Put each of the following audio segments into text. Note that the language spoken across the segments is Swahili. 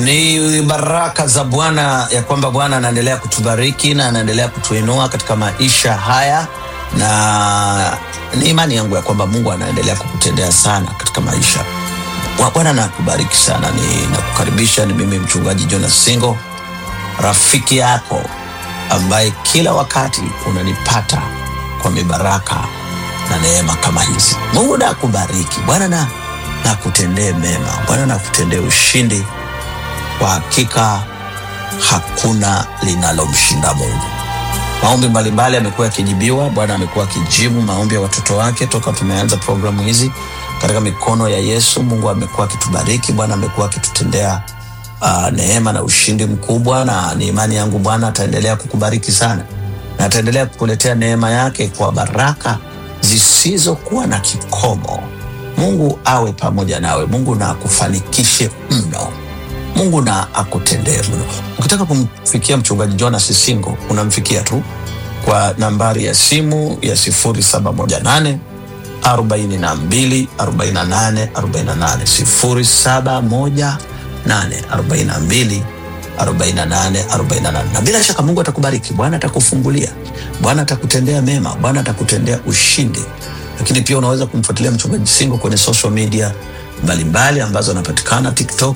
Ni baraka za Bwana ya kwamba Bwana anaendelea kutubariki na anaendelea kutuinua katika maisha haya, na ni imani yangu ya kwamba Mungu anaendelea kukutendea sana katika maisha. Bwa- Bwana nakubariki sana. Ninakukaribisha, ni mimi mchungaji Jonas Singo, rafiki yako ambaye kila wakati unanipata kwa mibaraka na neema kama hizi. Mungu na akubariki. Bwana na nakutendee mema. Bwana nakutendee ushindi kwa hakika hakuna linalomshinda Mungu. Maombi mbalimbali yamekuwa yakijibiwa. Bwana amekuwa akijibu maombi ya watoto wake toka tumeanza programu hizi katika mikono ya Yesu. Mungu amekuwa akitubariki. Bwana amekuwa akitutendea uh, neema na ushindi mkubwa, na ni imani yangu Bwana ataendelea kukubariki sana na ataendelea kukuletea neema yake kwa baraka zisizokuwa na kikomo. Mungu awe pamoja nawe. Mungu na akufanikishe mno. Mungu na akutendee mno. Ukitaka kumfikia mchungaji Jonas Singo unamfikia tu kwa nambari ya simu ya 0718 42 48 48 0718 42 48 48. Na bila shaka Mungu atakubariki, Bwana atakufungulia, Bwana atakutendea mema, Bwana atakutendea ushindi. Lakini pia unaweza kumfuatilia mchungaji Singo kwenye social media mbalimbali ambazo anapatikana TikTok,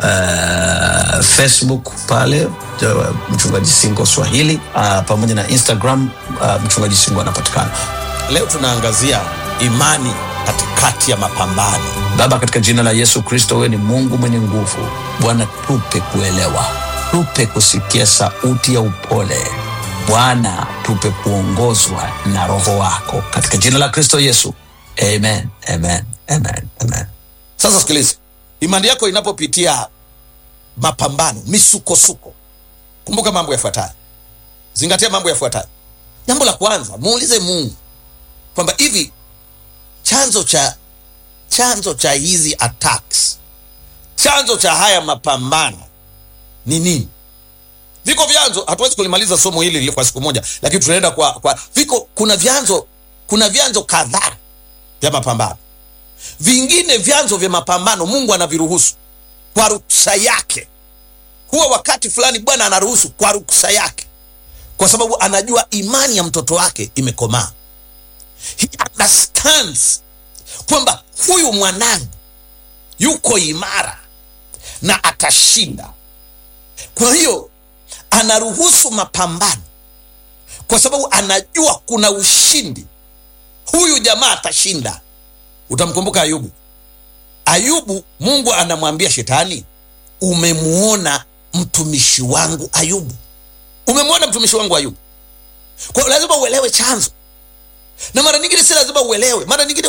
uh, Facebook pale ja- mchungaji Singo Swahili uh, pamoja na Instagram uh, mchungaji Singo anapatikana. Leo tunaangazia imani katikati ya mapambano. Baba, katika jina la Yesu Kristo, wewe ni Mungu mwenye nguvu. Bwana, tupe kuelewa, tupe kusikia sauti ya upole. Bwana, tupe kuongozwa na Roho wako katika jina la Kristo Yesu, amen, amen, amen, amen. Sasa sikiliza, imani yako inapopitia mapambano, misukosuko, kumbuka mambo yafuatayo, zingatia mambo yafuatayo. Jambo la kwanza, muulize Mungu kwamba hivi chanzo cha chanzo cha hizi attacks, chanzo cha haya mapambano ni nini? Viko vyanzo, hatuwezi kulimaliza somo hili kwa siku moja, lakini tunaenda kwa, kwa viko, kuna vyanzo, kuna vyanzo kadhaa vya mapambano vingine vyanzo vya mapambano mungu anaviruhusu kwa ruksa yake huwa wakati fulani bwana anaruhusu kwa ruksa yake kwa sababu anajua imani ya mtoto wake imekomaa He understands kwamba huyu mwanangu yuko imara na atashinda kwa hiyo anaruhusu mapambano kwa sababu anajua kuna ushindi huyu jamaa atashinda utamkumbuka ayubu ayubu mungu anamwambia shetani umemuona mtumishi wangu ayubu umemwona mtumishi wangu ayubu kwa hiyo lazima uelewe chanzo na mara nyingine si lazima uelewe mara nyingine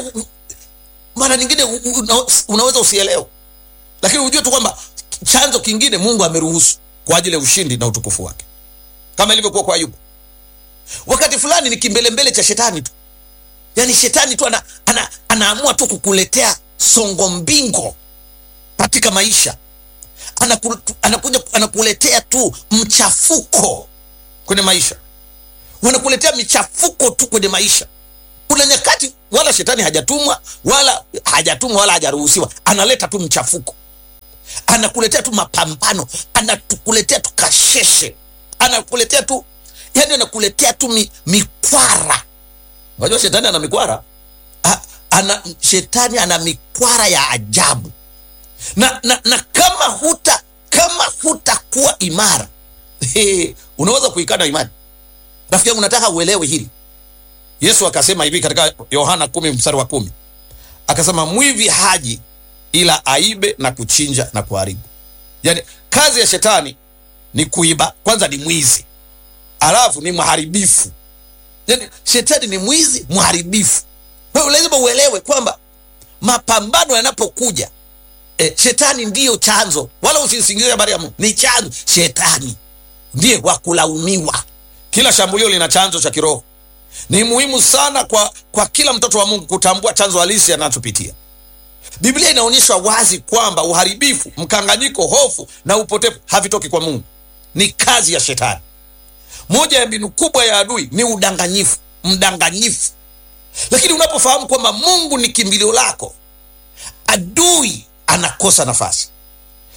mara nyingine u- u- una- unaweza usielewe lakini ujue tu kwamba chanzo kingine mungu ameruhusu kwa ajili ya ushindi na utukufu wake kama ilivyokuwa kwa ayubu wakati fulani ni kimbelembele cha shetani tu yaani shetani tu ana, ana, anaamua tu kukuletea songo mbingo katika maisha Anaku, anakuja anakuletea tu mchafuko kwenye maisha wanakuletea michafuko tu kwenye maisha kuna nyakati wala shetani hajatumwa wala hajatumwa wala hajaruhusiwa analeta tu mchafuko anakuletea tu mapambano anakuletea tu kasheshe anakuletea tu yani anakuletea tu mi, mikwara unajua shetani ana mikwara A, ana, shetani ana mikwara ya ajabu na, na, na kama huta kama hutakuwa imara he, unaweza kuikana imani rafiki yangu nataka uelewe hili yesu akasema hivi katika yohana kumi mstari wa kumi akasema mwivi haji ila aibe na kuchinja na kuharibu yaani kazi ya shetani ni kuiba kwanza ni mwizi alafu ni mharibifu yani shetani ni mwizi mharibifu kwa hiyo lazima uelewe kwamba mapambano yanapokuja e, shetani ndiyo chanzo wala usisingizie habari ya mungu ni chanzo shetani ndiye wa kulaumiwa kila shambulio lina chanzo cha kiroho ni muhimu sana kwa, kwa kila mtoto wa mungu kutambua chanzo halisi anachopitia biblia inaonyesha wazi kwamba uharibifu mkanganyiko hofu na upotevu havitoki kwa mungu ni kazi ya shetani moja ya mbinu kubwa ya adui ni udanganyifu mdanganyifu lakini unapofahamu kwamba mungu ni kimbilio lako adui anakosa nafasi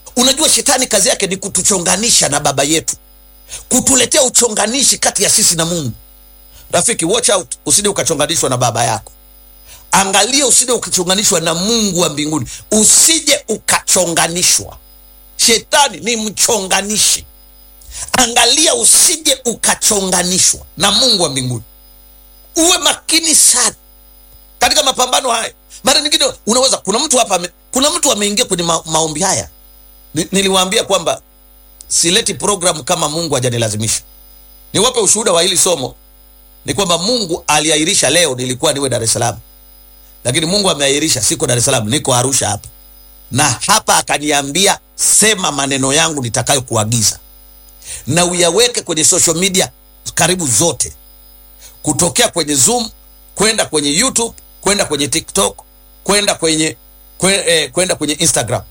unajua shetani kazi yake ni kutuchonganisha na baba yetu kutuletea uchonganishi kati ya sisi na mungu rafiki watch out usije ukachonganishwa na baba yako angalia usije ukachonganishwa na mungu wa mbinguni usije ukachonganishwa shetani ni mchonganishi angalia usije ukachonganishwa na mungu wa mbinguni uwe makini sana katika mapambano haya mara nyingine unaweza kuna mtu hapa ame- kuna mtu ameingia kwenye ma, maombi haya Ni- niliwaambia kwamba sileti programu kama mungu hajanilazimisha niwape ushuhuda wa hili somo ni kwamba mungu aliahirisha leo nilikuwa niwe dar es salaam lakini mungu ameahirisha siko dar es salaam niko arusha hapa na hapa akaniambia sema maneno yangu nitakayokuagiza na uyaweke kwenye social media karibu zote kutokea kwenye zoom kwenda kwenye youtube kwenda kwenye tiktok kwenda kwenye kwe, eh, kwenda kwenye instagram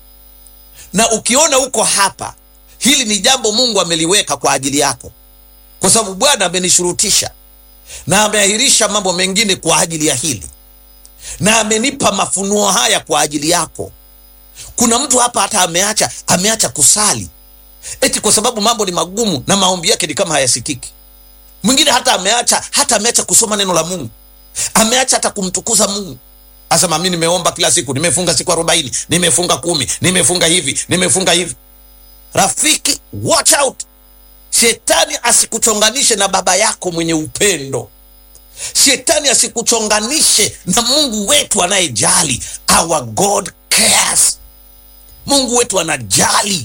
na ukiona uko hapa hili ni jambo mungu ameliweka kwa ajili yako kwa sababu bwana amenishurutisha na ameahirisha mambo mengine kwa ajili ya hili na amenipa mafunuo haya kwa ajili yako kuna mtu hapa hata ameacha ameacha kusali eti kwa sababu mambo ni magumu na maombi yake ni kama hayasikiki mwingine hata ameacha hata ameacha kusoma neno la mungu ameacha hata kumtukuza mungu asema mi nimeomba kila siku nimefunga siku arobaini nimefunga kumi nimefunga hivi nimefunga hivi rafiki watch out shetani asikuchonganishe na baba yako mwenye upendo shetani asikuchonganishe na mungu wetu anayejali our god cares mungu wetu anajali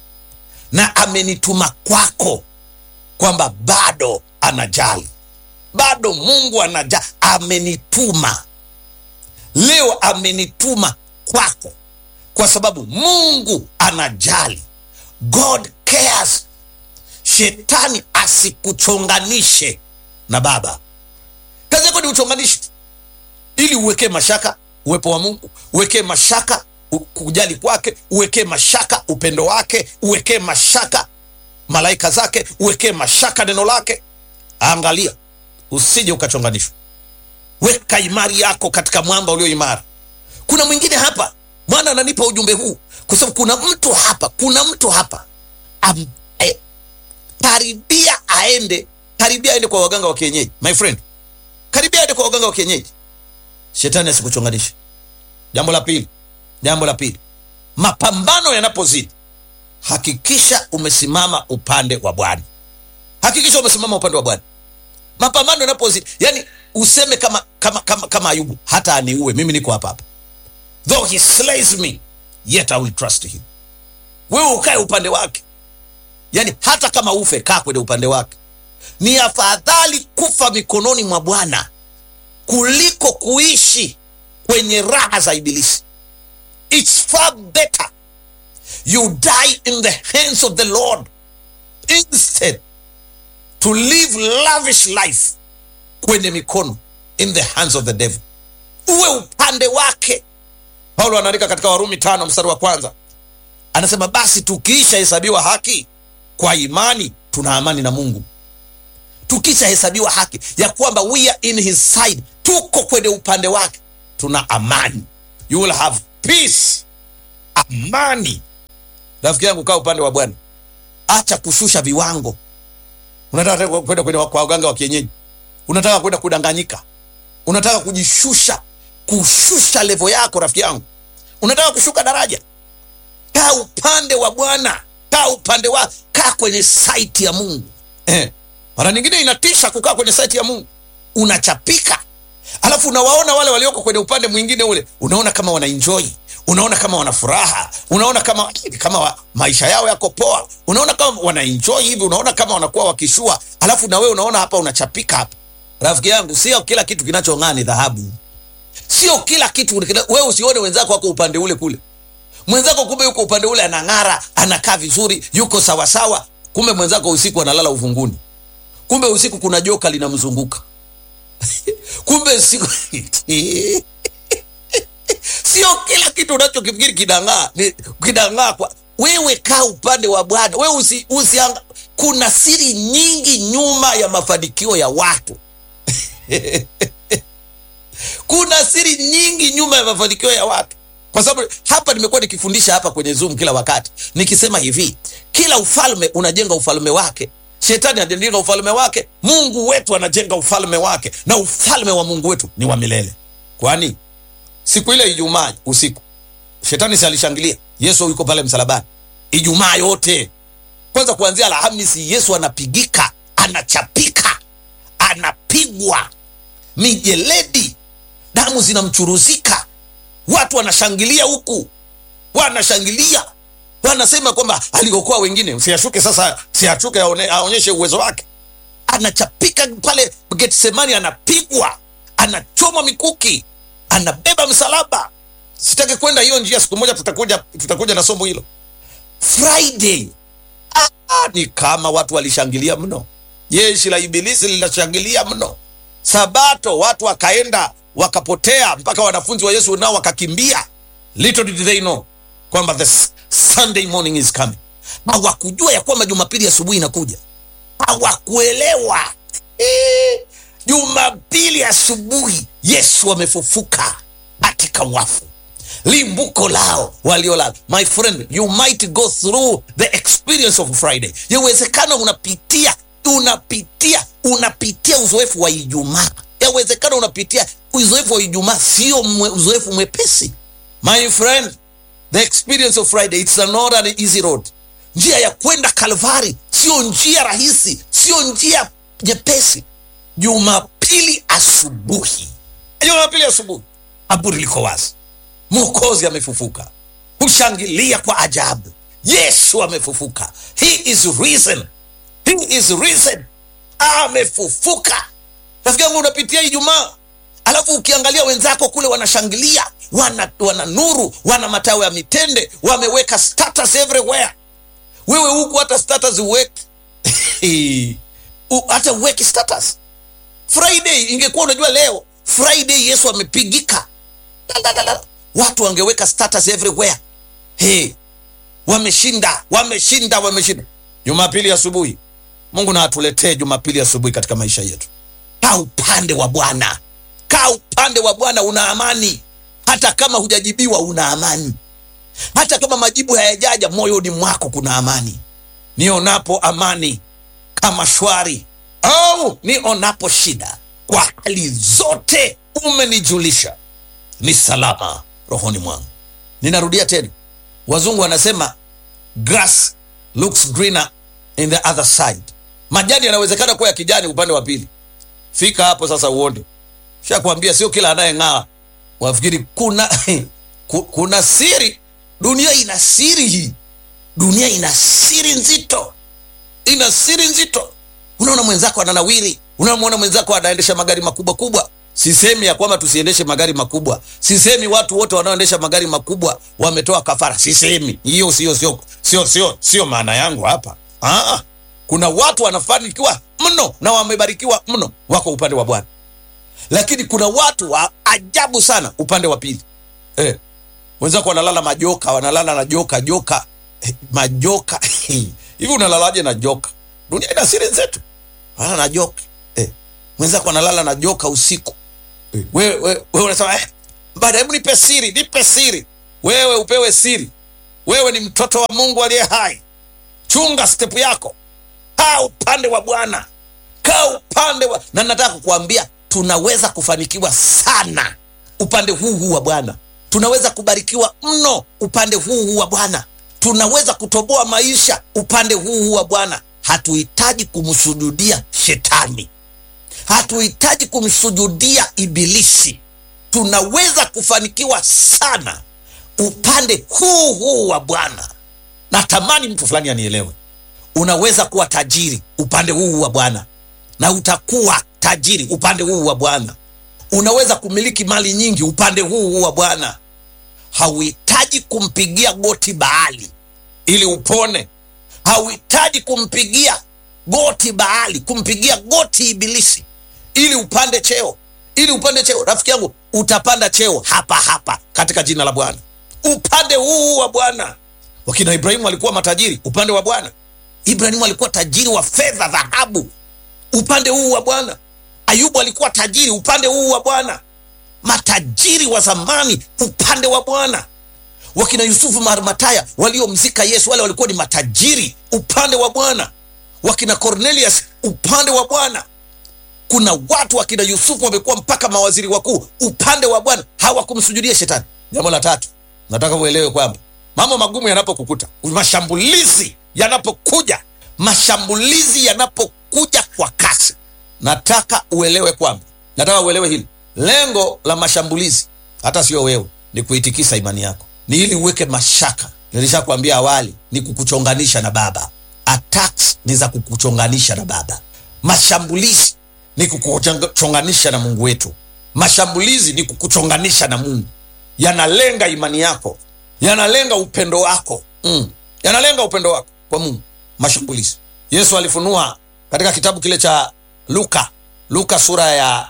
na amenituma kwako kwamba bado anajali bado mungu anajali amenituma leo amenituma kwako kwa sababu mungu anajali god cares shetani asikuchonganishe na baba kazi yako ni uchonganishi ili uwekee mashaka uwepo wa mungu uwekee mashaka u- kujali kwake uwekee mashaka upendo wake uwekee mashaka malaika zake uwekee mashaka neno lake angalia usije ukachonganishwa weka imari yako katika mwamba ulio imara kuna mwingine hapa mwana ananipa ujumbe huu kwa sababu kuna mtu hapa kuna mtu hapa am, eh, karibia aende karibia aende kwa waganga wa kienyeji my friend karibia aende kwa waganga wa kienyeji shetani asikuchonganishe jambo la pili jambo la pili mapambano yanapozidi hakikisha umesimama upande wa bwana hakikisha umesimama upande wa bwana mapambano yanapozidi yani useme kama kama kama, kama ayubu hata aniue mimi niko hapa hapa though he slays me yet i will trust him wewe ukae upande wake yani hata kama ufe kaa kwenye upande wake ni afadhali kufa mikononi mwa bwana kuliko kuishi kwenye raha za ibilisi its far better you die in the hands of the lord instead to live lavish life kwenye mikono in the hands of the devil uwe upande wake paulo anaandika katika warumi tano mstari wa kwanza anasema basi tukiisha hesabiwa haki kwa imani tuna amani na mungu tukisha hesabiwa haki ya kwamba we are in his side tuko kwenye upande wake tuna amani you will have peace amani rafiki yangu kaa upande wa bwana acha kushusha viwango unataka kwenda kwenye kwa waganga wa kienyeji unataka kwenda kudanganyika unataka kujishusha kushusha levo yako rafiki yangu unataka kushuka daraja kaa upande wa bwana kaa upande wa kaa kwenye saiti ya mungu eh. mara nyingine inatisha kukaa kwenye saiti ya mungu unachapika alafu unawaona wale walioko kwenye upande mwingine ule unaona kama wanaenjoy unaona kama wana furaha unaona kama kama wa, maisha yao yako poa unaona kama wanaenjoy hivi unaona kama wanakuwa wakishua alafu na wewe unaona hapa unachapika hapa rafiki yangu sio kila kitu kinachong'aa ni dhahabu sio kila kitu wewe usione wenzako wako upande ule kule mwenzako kumbe yuko upande ule anang'ara anakaa vizuri yuko sawasawa kumbe mwenzako usiku analala uvunguni kumbe usiku kuna joka linamzunguka kumbe usiku sio kila kitu unachokifikiri kinang'aa ni- kinang'aa kwa wewe kaa upande wa bwana wewe usi, usi kuna siri nyingi nyuma ya mafanikio ya watu kuna siri nyingi nyuma ya mafanikio ya watu kwa sababu hapa nimekuwa nikifundisha hapa kwenye Zoom kila wakati nikisema hivi, kila ufalme unajenga ufalme wake. Shetani anajenga ufalme wake, Mungu wetu anajenga ufalme wake, na ufalme wa Mungu wetu ni wa milele. Kwani siku ile Ijumaa usiku shetani si alishangilia Yesu yuko pale msalabani Ijumaa yote kwanza, kuanzia Alhamisi Yesu anapigika, anachapika, anapigwa mijeledi, damu zinamchuruzika, watu wanashangilia huku, wanashangilia wanasema kwamba aliokoa wengine, siashuke sasa, siashuke aone, aonyeshe uwezo wake. Anachapika pale Getsemani, anapigwa, anachoma mikuki, anabeba msalaba. Sitaki kwenda hiyo njia, siku moja tutakuja, tutakuja na somo hilo. Friday ah, ni kama watu walishangilia mno, jeshi la ibilisi linashangilia mno. Sabato watu wakaenda wakapotea, mpaka wanafunzi wa Yesu nao wakakimbia. Little did they know kwamba the Sunday morning is coming. Hawakujua ya kwamba Jumapili asubuhi inakuja, hawakuelewa eh, Jumapili asubuhi Yesu amefufuka katika wafu limbuko lao waliolala. My friend, you might go through the experience of Friday. Yawezekana unapitia unapitia unapitia uzoefu wa Ijumaa. Yawezekana unapitia uzoefu wa Ijumaa, sio mwe, uzoefu mwepesi. My friend, the experience of Friday it's not an easy road. Njia ya kwenda Kalvari sio njia rahisi, sio njia nyepesi. Jumapili asubuhi, Jumapili asubuhi, kaburi liko wazi Mwokozi amefufuka, hushangilia kwa ajabu. Yesu amefufuka, he is risen, he is risen, amefufuka. Rafiki yangu, unapitia Ijumaa alafu ukiangalia wenzako kule wanashangilia, wana, wana nuru, wana matawi ya mitende, wameweka status everywhere. Wewe huku hata status uweki hata uweki status. Friday ingekuwa unajua leo Friday Yesu amepigika watu wangeweka status everywhere. Hey, wameshinda wameshinda wameshinda. Jumapili asubuhi, Mungu na atuletee Jumapili asubuhi katika maisha yetu. Kaa upande wa Bwana, kaa upande wa Bwana, una amani. Hata kama hujajibiwa, una amani. Hata kama majibu hayajaja, moyoni mwako kuna amani. Nionapo amani kama shwari, au nionapo shida, kwa hali zote umenijulisha ni salama rohoni mwangu. Ninarudia tena, wazungu wanasema grass looks greener in the other side. Majani yanawezekana kuwa ya kijani upande wa pili. Fika hapo sasa uone. Shakwambia sio kila anayeng'aa wafikiri kuna kuna siri. Dunia ina siri hii, dunia ina siri nzito, ina siri nzito. Unaona mwenzako ananawiri, unamwona mwenzako anaendesha magari makubwa kubwa Sisemi ya kwamba tusiendeshe magari makubwa, sisemi watu wote wanaoendesha magari makubwa wametoa kafara, sisemi hiyo, sio sio sio sio sio maana yangu hapa. Aa, kuna watu wanafanikiwa mno na wamebarikiwa mno, wako upande wa Bwana, lakini kuna watu wa ajabu sana upande wa pili. Eh, wenzako wanalala majoka, wanalala na joka joka, eh, majoka hivi unalalaje na joka? Dunia ina siri zetu, lala na joka eh, mwenzako analala na joka usiku wewe wewe wewe unasema eh, baada, hebu nipe siri, nipe siri. Wewe upewe siri. Wewe ni mtoto wa Mungu aliye hai, chunga step yako, kaa upande wa Bwana, kaa upande wa na nataka kukuambia tunaweza kufanikiwa sana upande huu huu wa Bwana, tunaweza kubarikiwa mno upande huu huu wa Bwana, tunaweza kutoboa maisha upande huu huu wa Bwana. Hatuhitaji kumsujudia shetani hatuhitaji kumsujudia Ibilisi. Tunaweza kufanikiwa sana upande huu huu wa Bwana. Natamani mtu fulani anielewe. Unaweza kuwa tajiri upande huu wa Bwana, na utakuwa tajiri upande huu wa Bwana. Unaweza kumiliki mali nyingi upande huu huu wa Bwana. Hauhitaji kumpigia goti Baali ili upone. Hauhitaji kumpigia goti Baali, kumpigia goti Ibilisi ili upande cheo, ili upande cheo. Rafiki yangu, utapanda cheo hapa hapa katika jina la Bwana, upande huu wa Bwana. Wakina Ibrahimu walikuwa matajiri upande wa Bwana. Ibrahimu alikuwa tajiri wa fedha, dhahabu, upande huu wa Bwana. Ayubu alikuwa tajiri upande huu wa Bwana. Matajiri wa zamani upande wa Bwana. wakina yusufu marmataya waliomzika yesu wale walikuwa ni matajiri upande wa bwana wakina cornelius upande wa bwana kuna watu wakina yusufu wamekuwa mpaka mawaziri wakuu upande wa bwana hawakumsujudia shetani jambo la tatu nataka uelewe kwamba mambo magumu yanapokukuta mashambulizi yanapokuja mashambulizi yanapokuja kwa kasi nataka uelewe kwamba nataka uelewe hili lengo la mashambulizi hata sio wewe ni kuitikisa imani yako ni ili uweke mashaka nilishakwambia awali ni kukuchonganisha na baba attacks ni za kukuchonganisha na baba mashambulizi ni kukuchonganisha na mungu wetu mashambulizi ni kukuchonganisha na mungu yanalenga imani yako yanalenga upendo wako mm. yanalenga upendo wako kwa mungu mashambulizi yesu alifunua katika kitabu kile cha luka luka sura ya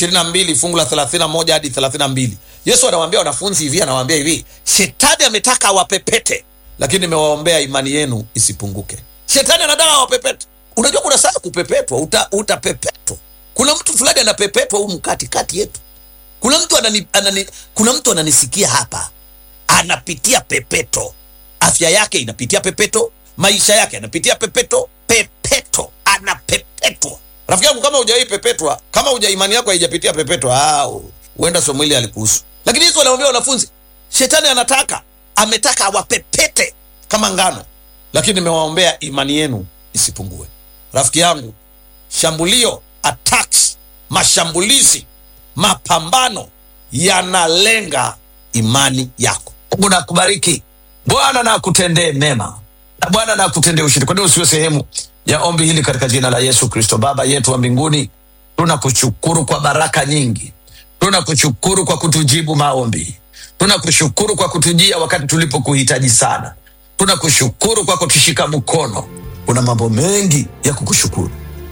22 fungu la 31 hadi 32 yesu anawaambia wanafunzi hivi anawaambia hivi shetani ametaka awapepete lakini nimewaombea imani yenu isipunguke shetani anataka awapepete unajua kuna saa kupepetwa uta, utapepetwa kuna mtu fulani anapepetwa humu katikati yetu kuna mtu anani, anani, kuna mtu ananisikia hapa anapitia pepeto afya yake inapitia pepeto maisha yake yanapitia pepeto pepeto anapepetwa rafiki yangu kama hujawai pepetwa kama uja imani yako haijapitia pepetwa au huenda somo hili alikuhusu lakini yesu anaambia wanafunzi shetani anataka ametaka awapepete kama ngano lakini nimewaombea imani yenu isipungue rafiki yangu shambulio attacks mashambulizi mapambano yanalenga imani yako mungu nakubariki bwana na akutendee mema na bwana na akutendee ushindi kwa nini usiwe sehemu ya ombi hili katika jina la yesu kristo baba yetu wa mbinguni tunakushukuru kwa baraka nyingi tunakushukuru kwa kutujibu maombi tunakushukuru kwa kutujia wakati tulipokuhitaji sana tunakushukuru kwa kutushika mkono kuna mambo mengi ya kukushukuru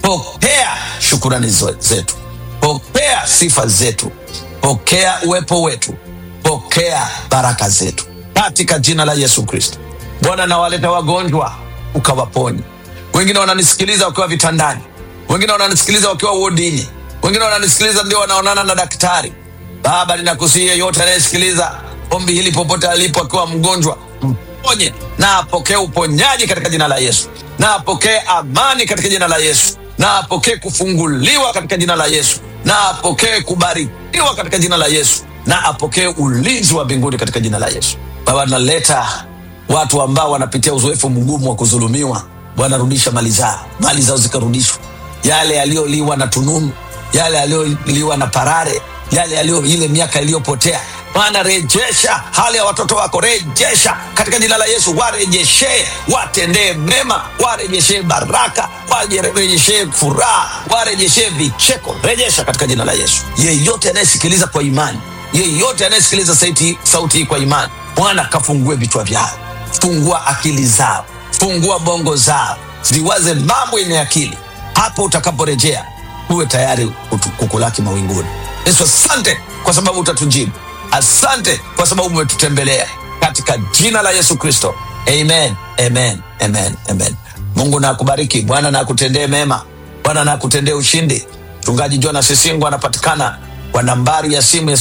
pokea shukurani zo- zetu pokea sifa zetu pokea uwepo wetu pokea baraka zetu katika jina la yesu kristo bwana nawaleta wagonjwa ukawaponye wengine wananisikiliza wakiwa vitandani wengine wananisikiliza wakiwa wodini wengine wananisikiliza ndio wanaonana na daktari baba ninakusihi yeyote anayesikiliza ombi hili popote alipo akiwa mgonjwa mponye na apokee uponyaji katika jina la yesu na apokee amani katika jina la yesu na apokee kufunguliwa katika jina la yesu na apokee kubarikiwa katika jina la yesu na apokee ulinzi wa mbinguni katika jina la yesu baba naleta watu ambao wanapitia uzoefu mgumu wa kudhulumiwa bwana rudisha mali zao mali zao zikarudishwa yale yaliyoliwa na tununu yale yaliyoliwa na parare yale yaliyo ile miaka iliyopotea bwana rejesha hali ya watoto wako rejesha katika jina la yesu warejeshee watendee mema warejeshee baraka warejeshee furaha warejeshee vicheko rejesha katika jina la yesu yeyote anayesikiliza kwa imani yeyote anayesikiliza sauti, sauti hii kwa imani bwana kafungue vichwa vyao fungua akili zao fungua bongo zao ziwaze mambo yenye akili hapo utakaporejea uwe tayari kutu- kukulaki mawinguni yesu asante kwa sababu utatujibu asante kwa sababu umetutembelea katika jina la yesu kristo amen amen amen amen mungu na akubariki bwana na akutendee mema bwana na akutendee ushindi mchungaji jonas sisingo anapatikana kwa nambari ya simu ya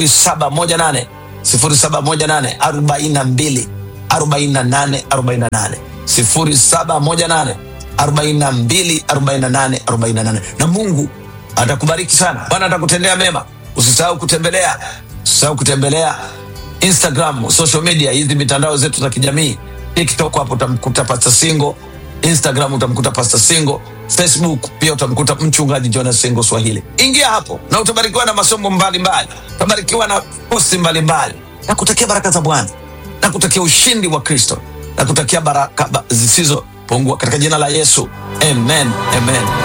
0718 0718 42 48 48 0718 42 48 48 na mungu atakubariki sana bwana atakutendea mema usisahau kutembelea usisahau kutembelea instagram social media hizi mitandao zetu za kijamii tiktok hapo utamkuta pasta singo instagram utamkuta pasta singo facebook pia utamkuta mchungaji jonas singo swahili ingia hapo na utabarikiwa na masomo mbalimbali utabarikiwa na posti mbalimbali na kutakia baraka za bwana na kutakia ushindi wa kristo na kutakia baraka ba- zisizopungua katika jina la yesu amen amen